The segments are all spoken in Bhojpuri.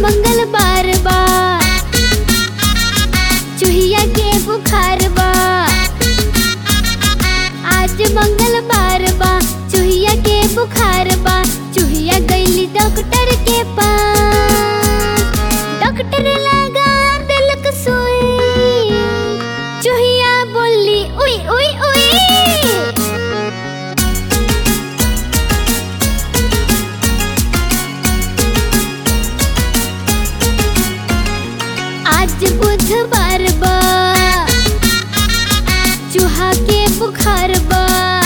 मंगलवार बा चुहिया के बुखार बा आज मंगलवार बा चुहिया के बुखार बा चुहिया गईली डॉक्टर के पास डॉक्टर लगा दिलक सुई चुहिया बोली उई उई उई आज बुधवार बा चूहा के बुखार बा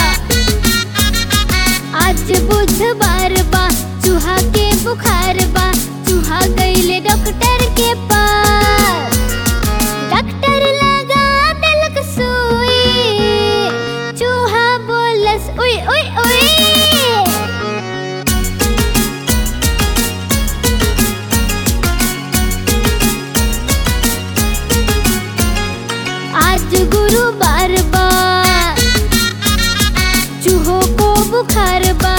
आज बुधवार बा चूहा के बुखार बा चूहा गईले डॉक्टर के पास डॉक्टर लगा दिलक सुई चूहा बोलस उई उई उई आज गुरुवार बा चूहों को बुखार बा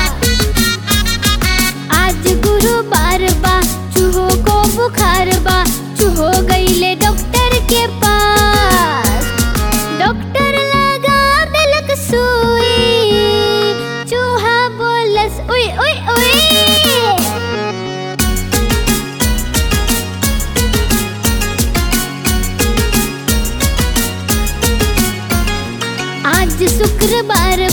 आज गुरुवार बा चूहों को बुखार बा चूहो गईले डॉक्टर के पास डॉक्टर लगा दिलक सुई चूहा बोलस उई उई उई आज शुक्रवार